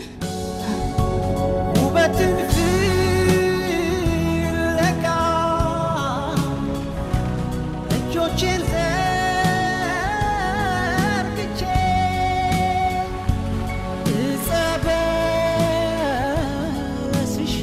ውበትን ፍለጋ እጆቼን ዘርግቼ እጸበስሽ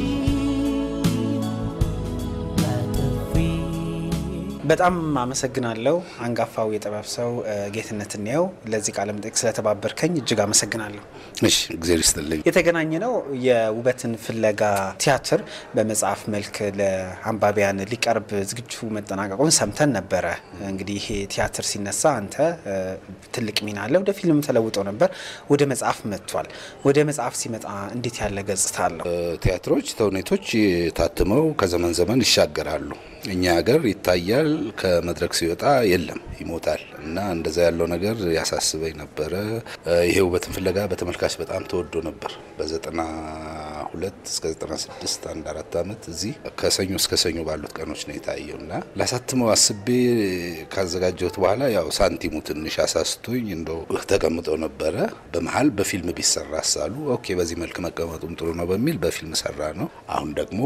በጣም አመሰግናለሁ አንጋፋው የጥበብ ሰው እ፣ ጌትነት እንየው ለዚህ ቃለ መጠይቅ ስለተባበርከኝ እጅግ አመሰግናለሁ። እሺ እግዜር ይስጥልኝ። የተገናኘ ነው የውበትን ፍለጋ ቲያትር በመጽሐፍ መልክ ለአንባቢያን ሊቀርብ ዝግጁ መጠናቀቁን ሰምተን ነበረ። እንግዲህ ይሄ ቲያትር ሲነሳ አንተ እ፣ ትልቅ ሚና አለ። ወደ ፊልም ተለውጦ ነበር፣ ወደ መጽሐፍ መጥቷል። ወደ መጽሐፍ ሲመጣ እንዴት ያለ ገጽታ አለው? ቲያትሮች፣ ተውኔቶች ታትመው ከዘመን ዘመን ይሻገራሉ። እኛ ሀገር ይታያል፣ ከመድረክ ሲወጣ የለም ይሞታል። እና እንደዛ ያለው ነገር ያሳስበኝ ነበረ። ይሄ ውበትን ፍለጋ በተመልካች በጣም ተወዶ ነበር። በዘጠና ሁለት እስከ ዘጠና ስድስት አንድ አራት ዓመት እዚህ ከሰኞ እስከ ሰኞ ባሉት ቀኖች ነው የታየው እና ላሳትመው አስቤ ካዘጋጀሁት በኋላ ያው ሳንቲሙ ትንሽ አሳስቶኝ እንደው ተቀምጠው ነበረ። በመሀል በፊልም ቢሰራ ሳሉ ኦኬ፣ በዚህ መልክ መቀመጡም ጥሩ ነው በሚል በፊልም ሰራ ነው። አሁን ደግሞ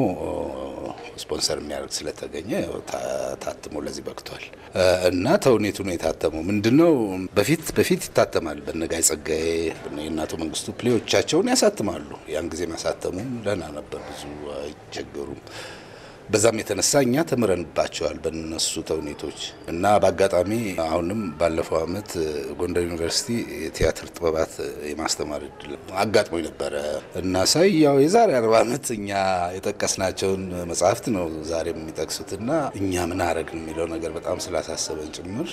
ስፖንሰር የሚያደርግ ስለተገኘ ያው ታ- ታትሞ ለዚህ በቅቷል እና ተውኔቱ ነው የታተመው። ምንድነው በፊት በፊት ይታተማል። በነጋይ ጸጋዬ በነ የእናቶ መንግስቱ ፕሌዎቻቸውን ያሳትማሉ። ያን ጊዜ ማሳተሙም ደህና ነበር፣ ብዙ አይቸገሩም። በዛም የተነሳ እኛ ተምረንባቸዋል በነሱ ተውኔቶች እና በአጋጣሚ አሁንም ባለፈው አመት ጎንደር ዩኒቨርሲቲ የቲያትር ጥበባት የማስተማር እድል አጋጥሞኝ ነበረ እና ሳይ ያው የዛሬ አርባ ዓመት እኛ የጠቀስናቸውን መጽሐፍት ነው ዛሬ የሚጠቅሱትና እኛ ምን አረግን የሚለው ነገር በጣም ስላሳሰበን ጭምር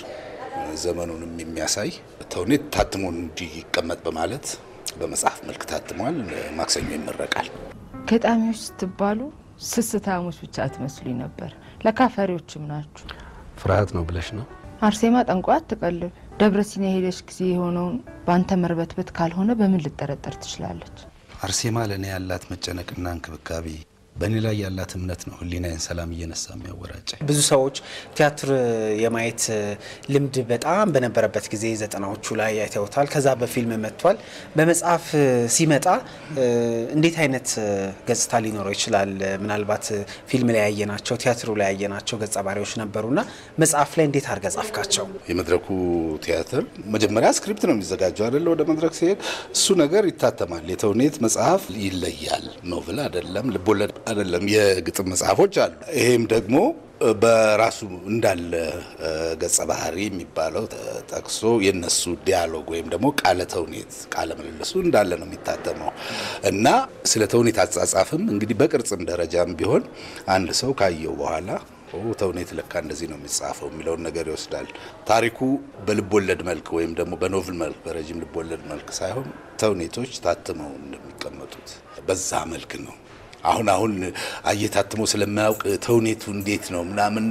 ዘመኑንም የሚያሳይ ተውኔት ታትሞ እንዲቀመጥ በማለት በመጽሐፍ መልክ ታትሟል። ማክሰኞ ይመረቃል። ገጣሚዎች ስትባሉ ስስታሞች ብቻ አትመስሉኝ ነበር። ለካፈሪዎችም ናችሁ። ፍርሃት ነው ብለሽ ነው? አርሴማ ጠንቋ አትቀልብ። ደብረ ሲና የሄደች ጊዜ የሆነውን በአንተ መርበትበት ካልሆነ በምን ልጠረጠር ትችላለች? አርሴማ ለእኔ ያላት መጨነቅና እንክብካቤ በእኔ ላይ ያላት እምነት ነው ሕሊናዬን ሰላም እየነሳ የሚያወራጨ ብዙ ሰዎች ቲያትር የማየት ልምድ በጣም በነበረበት ጊዜ ዘጠናዎቹ ላይ አይተውታል። ከዛ በፊልም መጥቷል። በመጽሐፍ ሲመጣ እንዴት አይነት ገጽታ ሊኖረው ይችላል? ምናልባት ፊልም ላይ ያየናቸው፣ ቲያትሩ ላይ ያየናቸው ገጸ ባህሪዎች ነበሩና መጽሐፍ ላይ እንዴት አድርገህ ጻፍካቸው? የመድረኩ ቲያትር መጀመሪያ ስክሪፕት ነው የሚዘጋጀው አይደለ? ወደ መድረክ ሲሄድ እሱ ነገር ይታተማል። የተውኔት መጽሐፍ ይለያል። ኖቭል አይደለም፣ ልቦለድ አይደለም። የግጥም መጽሐፎች አሉ። ይሄም ደግሞ በራሱ እንዳለ ገጸ ባህሪ የሚባለው ጠቅሶ የነሱ ዲያሎግ ወይም ደግሞ ቃለ ተውኔት ቃለ ምልልሱ እንዳለ ነው የሚታተመው እና ስለ ተውኔት አጻጻፍም እንግዲህ በቅርጽም ደረጃም ቢሆን አንድ ሰው ካየው በኋላ ተውኔት ለካ እንደዚህ ነው የሚጻፈው የሚለውን ነገር ይወስዳል። ታሪኩ በልብ ወለድ መልክ ወይም ደግሞ በኖቭል መልክ በረጅም ልብ ወለድ መልክ ሳይሆን ተውኔቶች ታትመው እንደሚቀመጡት በዛ መልክ ነው። አሁን አሁን አየታትሞ ስለማያውቅ ተውኔቱ እንዴት ነው ምናምን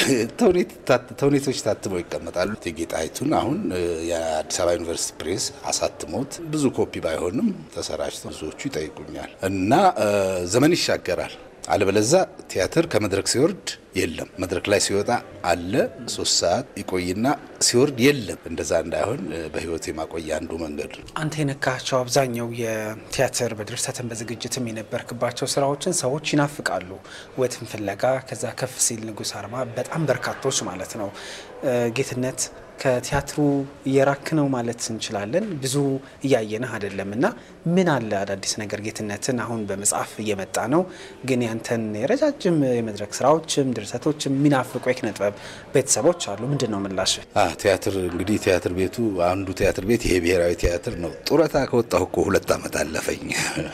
ተውኔቶች ታትመው ይቀመጣሉ። እቴጌ ጣይቱን አሁን የአዲስ አበባ ዩኒቨርሲቲ ፕሬስ አሳትሞት ብዙ ኮፒ ባይሆንም ተሰራጭቶ ብዙዎቹ ይጠይቁኛል እና ዘመን ይሻገራል። አለበለዛ ቲያትር ከመድረክ ሲወርድ የለም፣ መድረክ ላይ ሲወጣ አለ። ሶስት ሰዓት ይቆይና ሲወርድ የለም። እንደዛ እንዳይሆን በህይወት የማቆያ አንዱ መንገድ ነው። አንተ የነካቸው አብዛኛው የቲያትር በድርሰትን በዝግጅትም የነበርክባቸው ስራዎችን ሰዎች ይናፍቃሉ። ውበትን ፍለጋ፣ ከዛ ከፍ ሲል ንጉሥ አርማ፣ በጣም በርካቶች ማለት ነው። ጌትነት ከቲያትሩ እየራክ ነው ማለት እንችላለን። ብዙ እያየንህ አይደለም እና ምን አለ አዳዲስ ነገር ጌትነትን አሁን በመጽሐፍ እየመጣ ነው፣ ግን ያንተን የረጃጅም የመድረክ ስራዎችም ድርሰቶችም የሚናፍቁ የኪነ ጥበብ ቤተሰቦች አሉ። ምንድን ነው ምላሽ? ቲያትር እንግዲህ ቲያትር ቤቱ አንዱ ቲያትር ቤት ይሄ ብሔራዊ ቲያትር ነው። ጡረታ ከወጣሁ እኮ ሁለት ዓመት አለፈኝ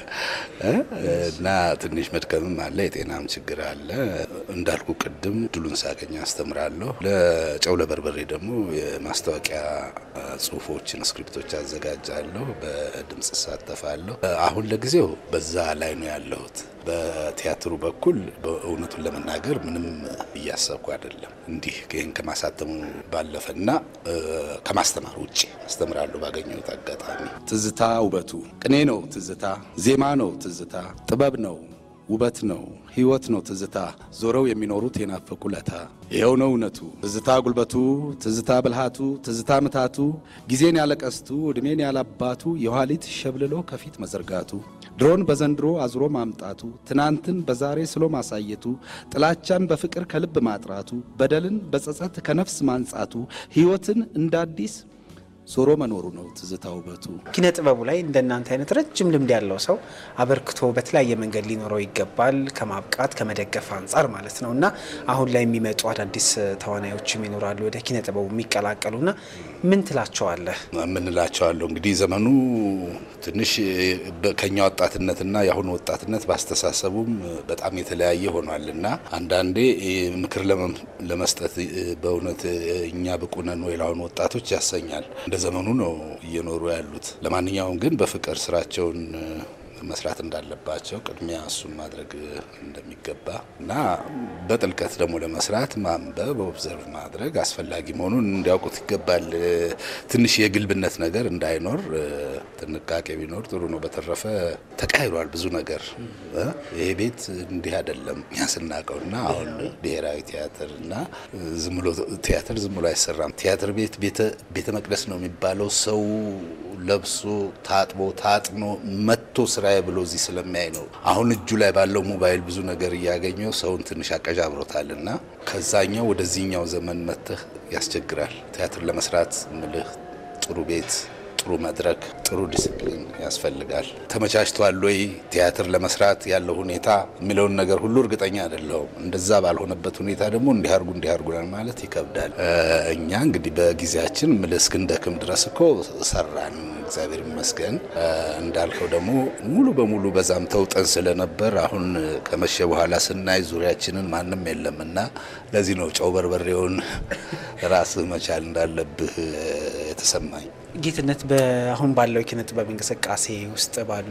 እና ትንሽ መድከምም አለ፣ የጤናም ችግር አለ። እንዳልኩ ቅድም ድሉን ሳገኝ አስተምራለሁ። ለጨው ለበርበሬ ደግሞ የማስታወቂያ ጽሁፎችን ስክሪፕቶች አዘጋጃለሁ። በድምጽ እሳተፋለሁ። አሁን ለጊዜው በዛ ላይ ነው ያለሁት። በቲያትሩ በኩል በእውነቱን ለመናገር ምንም እያሰብኩ አይደለም። እንዲህ ይህን ከማሳተሙ ባለፈና ከማስተማር ውጭ አስተምራለሁ ባገኘሁት አጋጣሚ። ትዝታ ውበቱ ቅኔ ነው። ትዝታ ዜማ ነው። ትዝታ ጥበብ ነው። ውበት ነው ሕይወት ነው ትዝታ ዞረው የሚኖሩት የናፈቁ ለታ ይኸው ነው እውነቱ ትዝታ ጉልበቱ ትዝታ ብልሃቱ ትዝታ ምታቱ ጊዜን ያለቀስቱ ዕድሜን ያላባቱ የኋሊት ሸብልሎ ከፊት መዘርጋቱ ድሮን በዘንድሮ አዙሮ ማምጣቱ ትናንትን በዛሬ ስሎ ማሳየቱ ጥላቻን በፍቅር ከልብ ማጥራቱ በደልን በጸጸት ከነፍስ ማንጻቱ ሕይወትን እንደ አዲስ ዞሮ መኖሩ ነው ትዝታ ውበቱ። ኪነ ጥበቡ ላይ እንደናንተ አይነት ረጅም ልምድ ያለው ሰው አበርክቶ በተለያየ መንገድ ሊኖረው ይገባል፣ ከማብቃት ከመደገፍ አንጻር ማለት ነው እና አሁን ላይ የሚመጡ አዳዲስ ተዋናዮችም ይኖራሉ ወደ ኪነ ጥበቡ የሚቀላቀሉና ምን ትላቸዋለህ? የምንላቸዋለሁ እንግዲህ ዘመኑ ትንሽ በ- ከኛ ወጣትነትና የአሁኑ ወጣትነት ባስተሳሰቡም በጣም የተለያየ ሆኗል እና አንዳንዴ ምክር ለመም- ለመስጠት በእውነት እኛ ብቁ ነን ወይ ለአሁኑ ወጣቶች ያሰኛል። እንደ ዘመኑ ነው እየኖሩ ያሉት። ለማንኛውም ግን በፍቅር ስራቸውን መስራት እንዳለባቸው ቅድሚያ እሱን ማድረግ እንደሚገባ እና በጥልቀት ደግሞ ለመስራት ማንበብ፣ ኦብዘርቭ ማድረግ አስፈላጊ መሆኑን እንዲያውቁት ይገባል። ትንሽ የግልብነት ነገር እንዳይኖር ጥንቃቄ ቢኖር ጥሩ ነው። በተረፈ ተቃይሯል ብዙ ነገር እ ይሄ ቤት እንዲህ አይደለም እኛ ስናውቀው እና አሁን ብሔራዊ ቲያትር እና ዝም ብሎ ቲያትር ዝም ብሎ አይሰራም። ቲያትር ቤት ቤተ- ቤተ መቅደስ ነው የሚባለው ሰው ለብሶ ታጥቦ ታጥኖ መጥቶ ስራዬ ብሎ እዚህ ስለሚያይ ነው። አሁን እጁ ላይ ባለው ሞባይል ብዙ ነገር እያገኘው ሰውን ትንሽ አቀዣብሮታል እና ከዛኛው ወደዚህኛው ዘመን መጥተህ ያስቸግራል። ቲያትር ለመስራት ምልህ ጥሩ ቤት ጥሩ መድረክ፣ ጥሩ ዲስፕሊን ያስፈልጋል። ተመቻችቷል ወይ ቲያትር ለመስራት ያለው ሁኔታ የሚለውን ነገር ሁሉ እርግጠኛ አይደለሁም። እንደዛ ባልሆነበት ሁኔታ ደግሞ እንዲያርጉ እንዲያርጉናል ማለት ይከብዳል። እ እኛ እንግዲህ በጊዜያችን ምልህ እስክንደክም ድረስ እኮ ሰራን፣ እግዚአብሔር ይመስገን። እ እንዳልከው ደግሞ ሙሉ በሙሉ በዛም ተውጠን ስለነበር አሁን ከመሸ በኋላ ስናይ ዙሪያችንን ማንም የለም እና ለዚህ ነው ጨው በርበሬውን ራስህ መቻል እንዳለብህ የተሰማኝ። ጌትነት በአሁን ባለው የኪነ ጥበብ እንቅስቃሴ ውስጥ ባሉ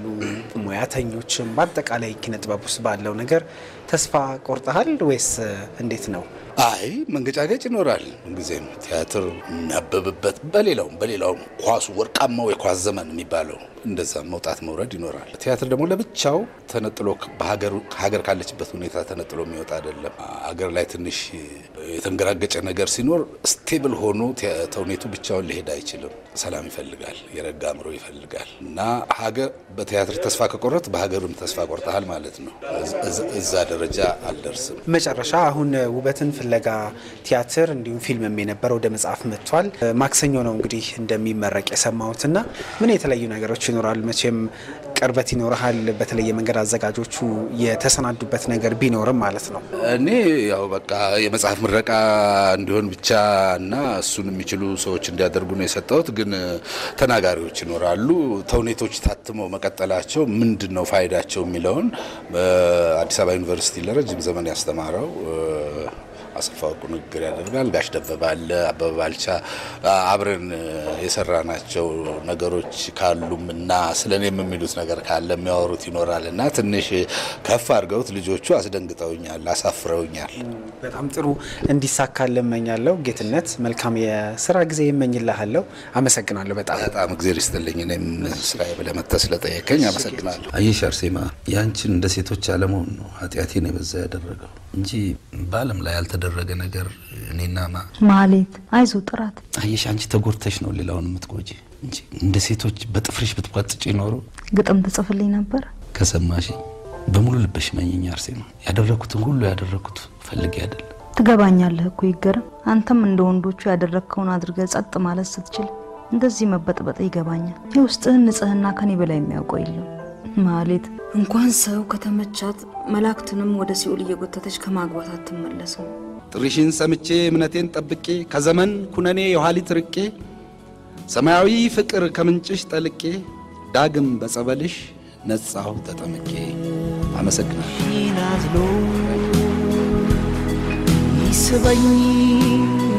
ሙያተኞችም በአጠቃላይ ኪነ ጥበብ ውስጥ ባለው ነገር ተስፋ ቆርጠሃል ወይስ እንዴት ነው? አይ መንገጫገጭ ይኖራል። ምንጊዜም ቲያትር የሚያበብበት በሌላውም በሌላውም ኳሱ ወርቃማው የኳስ ዘመን የሚባለው እንደዛ መውጣት መውረድ ይኖራል። ቲያትር ደግሞ ለብቻው ተነጥሎ ሀገር ካለችበት ሁኔታ ተነጥሎ የሚወጣ አይደለም። ሀገር ላይ ትንሽ የተንገራገጨ ነገር ሲኖር ስቴብል ሆኖ ተውኔቱ ብቻውን ሊሄድ አይችልም። ሰላም ይፈልጋል፣ የረጋ አእምሮ ይፈልጋል እና ሀገር በቲያትር ተስፋ ከቆረት በሀገርም ተስፋ ቆርጠሃል ማለት ነው። እዛ ደረጃ አልደርስም። መጨረሻ አሁን ውበትን ፍለጋ ቲያትር እንዲሁም ፊልምም የነበረ ወደ መጽሐፍ መጥቷል። ማክሰኞ ነው እንግዲህ እንደሚመረቅ የሰማሁትና ምን የተለያዩ ነገሮች ይኖራል? መቼም ቅርበት ይኖርሃል። በተለየ መንገድ አዘጋጆቹ የተሰናዱበት ነገር ቢኖርም ማለት ነው። እኔ ያው በቃ የመጽሐፍ ምረቃ እንዲሆን ብቻ እና እሱን የሚችሉ ሰዎች እንዲያደርጉ ነው የሰጠሁት። ግን ተናጋሪዎች ይኖራሉ። ተውኔቶች ታትመው መቀጠላቸው ምንድን ነው ፋይዳቸው የሚለውን በአዲስ አበባ ዩኒቨርሲቲ ለረጅም ዘመን ያስተማረው አሰፋ ወርቁ ንግግር ያደርጋል። ጋሽ ደበበ አለ፣ አበበ ባልቻ አብረን የሰራናቸው ነገሮች ካሉም እና ስለ እኔም የሚሉት ነገር ካለ የሚያወሩት ይኖራል እና ትንሽ ከፍ አድርገውት ልጆቹ አስደንግጠውኛል፣ አሳፍረውኛል። በጣም ጥሩ እንዲሳካል እመኛለሁ። ጌትነት መልካም የስራ ጊዜ ይመኝልሃለሁ። አመሰግናለሁ በጣም በጣም እግዜር ይስጥልኝ። እኔም ስራዬ ብለህ መጥተህ ስለጠየቀኝ አመሰግናለሁ። አየሽ አርሴማ፣ ያንቺን እንደ ሴቶች አለመሆን ነው ኃጢአቴን የበዛ ያደረገው እንጂ በዓለም ላይ ያልተደረገ ነገር እኔና ማ ማሌት አይዞ ጥራት አየሽ፣ አንቺ ተጎድተሽ ነው ሌላውን የምትጎጂ እንጂ እንደ ሴቶች በጥፍርሽ ብትቋጥጭ ኖሮ ግጥም ትጽፍልኝ ነበር። ከሰማሽ በሙሉ ልበሽ መኝኝ አርሴማ። ያደረኩትን ሁሉ ያደረኩት ፈልጌ አይደለም። ትገባኛለህ እኮ ይገርም። አንተም እንደ ወንዶቹ ያደረግከውን አድርገህ ጸጥ ማለት ስትችል እንደዚህ መበጥበጥ ይገባኛል። የውስጥህን ንጽህና ከኔ በላይ የሚያውቀው የለም። ማሌት እንኳን ሰው ከተመቻት መላእክትንም ወደ ሲኦል እየጎተተች ከማግባት አትመለስም። ጥሪሽን ሰምቼ እምነቴን ጠብቄ ከዘመን ኩነኔ የኋሊት ርቄ ሰማያዊ ፍቅር ከምንጭሽ ጠልቄ ዳግም በጸበልሽ ነጻሁ ተጠምቄ። አመሰግናለሁ። ናዝሎ ይስበኝ